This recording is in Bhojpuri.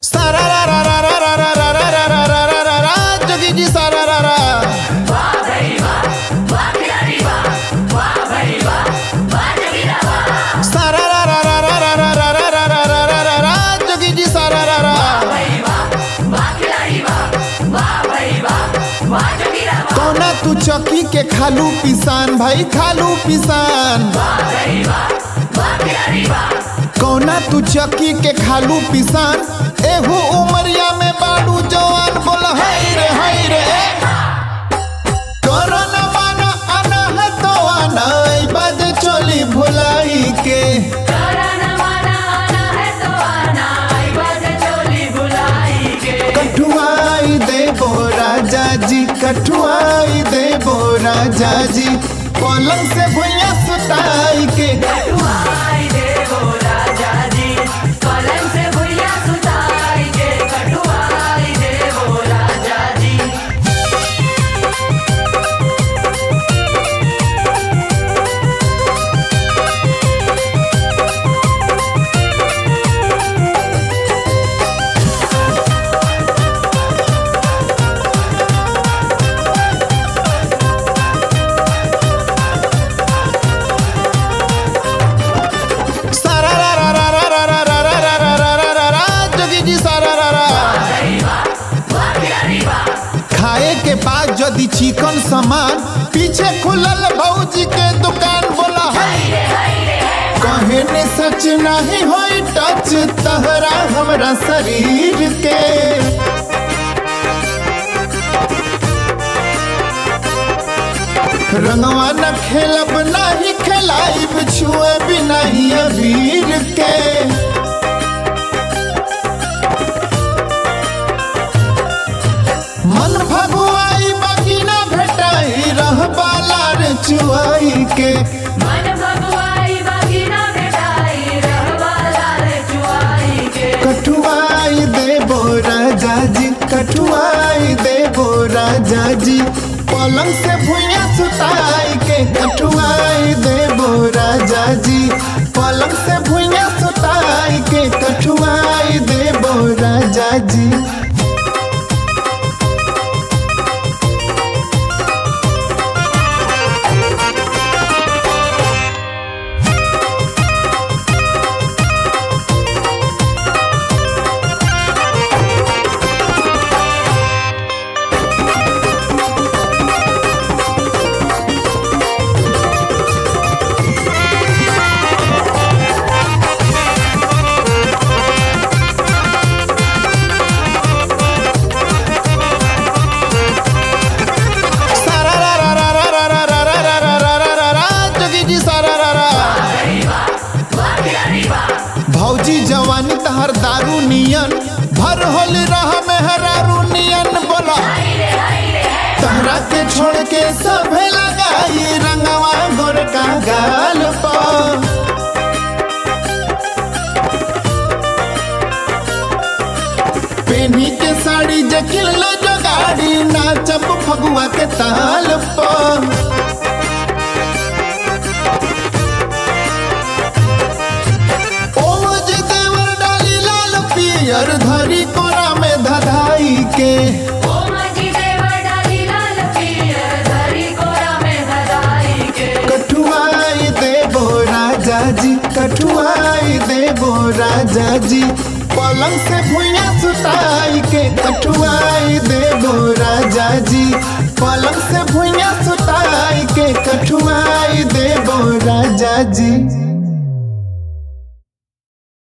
सारा रा रा रा रा रा रा रा रा रा रा रा रा रा जोगी जी सारा रा रा सारा रा रा रा रा रा रा रा रा रा रा रा रा रा जोगी जी सारा रा रा कौना तू चौकी के खालू पिसान भाई खालू पिसान कौना तू चौकी के खालू पिसान एहू उमरिया में बाड़ू जवान बोल हाय रे हाय रे कोरोना माना आना है तो आना ई बाज चोली भुलाई के कठुआई देबो राजा जी कठुआई देबो राजा जी पलंग से भुइया सुताई के सारा रा रा रा रा रा रा रा रा रा रा रा रा रा जोगी जी सारा रा रा खाए के बाद यदि चिकन सामान पीछे खुलल भौजी के दुकान बोला है कहे ने सच नहीं होई टच तहरा हमरा शरीर के रंगवा न खेलब नहीं खेलाइब छुए भी नहीं अबीर के मन भगवाई बाकी न भेटाई रह बाला रे चुआई के कठुआई देबो राजा जी कठुआई देबो राजा जी पलंग से भुइया सुताई के कठुआई देबो राजा जी पलंग से भुइया सुताई के कठुआई देबो राजा जी सारा रा रा रा रा रा रा रा रा रा रा रा रा रा जोगी जी सारा रा रा भौजी जवानी तहर दारू नियन भर होल रह मेहरारू नियन बोला तहरा के छोड़ के सभे लगाई रंगवा गोर का गाल पर पेनी के साड़ी जकिल जो गाड़ी नाचब फगुआ के ताल पर ओज देवर डाली लाल पियर धरी कोरा में धधाई के कठुआई देबो राजा जी कठुआई देबो राजा जी पलंग से भुइया सुताई के कठुआई देबो राजा जी पलंग से भुइया सुताई के कठुआई देबो राजा जी